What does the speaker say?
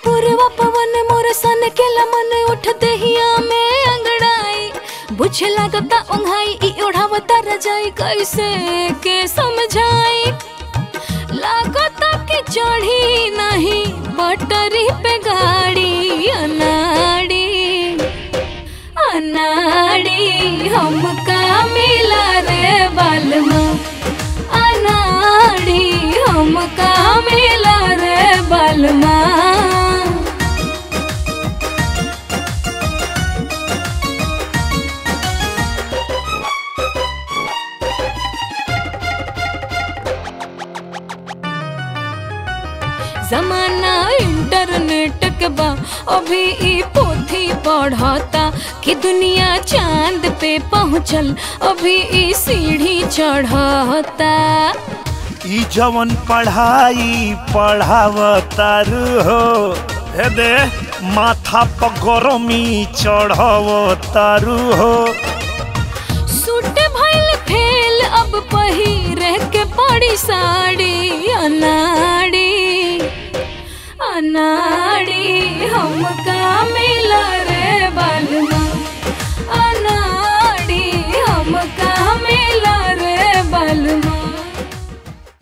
पूर्वा पवन मोर सन के लमन उठते हिया में अंगड़ाई बुझे लागता उंघाई ई ओढ़ावता रजाई कैसे के समझाई लागता कि चढ़ी नहीं बटरी पे गाड़ी अनाड़ी अनाड़ी हमका मिला रे बालमा अनाड़ी हमका मिला रे बालमा जमाना इंटरनेट के बा अभी ई पोथी पढ़ता कि दुनिया चांद पे पहुँचल अभी ई सीढ़ी चढ़ता ई जवन पढ़ाई पढ़ावतारू हो हे दे माथा पर गरमी चढ़ावतारू हो सूट भइल फेल अब पहिरे के पड़ी साड़ी अनाड़ी अना